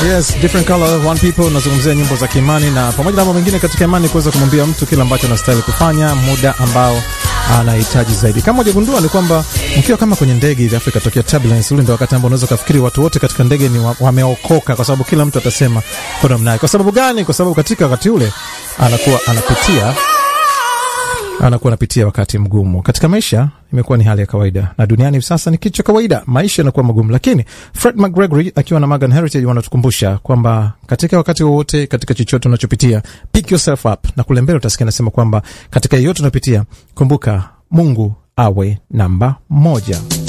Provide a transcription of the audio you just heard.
Yes, different color one people. Nazungumzia nyimbo za kiimani na pamoja na mambo mengine katika imani, kuweza kumwambia mtu kile ambacho anastahili kufanya muda ambao anahitaji zaidi. Kama hujagundua ni kwamba mkiwa kama kwenye ndege hivi Afrika tokea turbulence, ule ndio wakati ambao unaweza kufikiri watu wote katika ndege ni wa- wameokoka, kwa sababu kila mtu atasema kwa namna yake. Kwa sababu gani? Kwa sababu katika wakati ule anakuwa anapitia anakuwa anapitia wakati mgumu katika maisha. Imekuwa ni hali ya kawaida, na duniani hivi sasa ni kitu cha kawaida, maisha yanakuwa magumu. Lakini Fred McGregory akiwa na Morgan Heritage wanatukumbusha kwamba katika wakati wowote, katika chochote unachopitia, pick yourself up, na kule mbele utasikia nasema kwamba katika yeyote unapitia, kumbuka Mungu awe namba moja.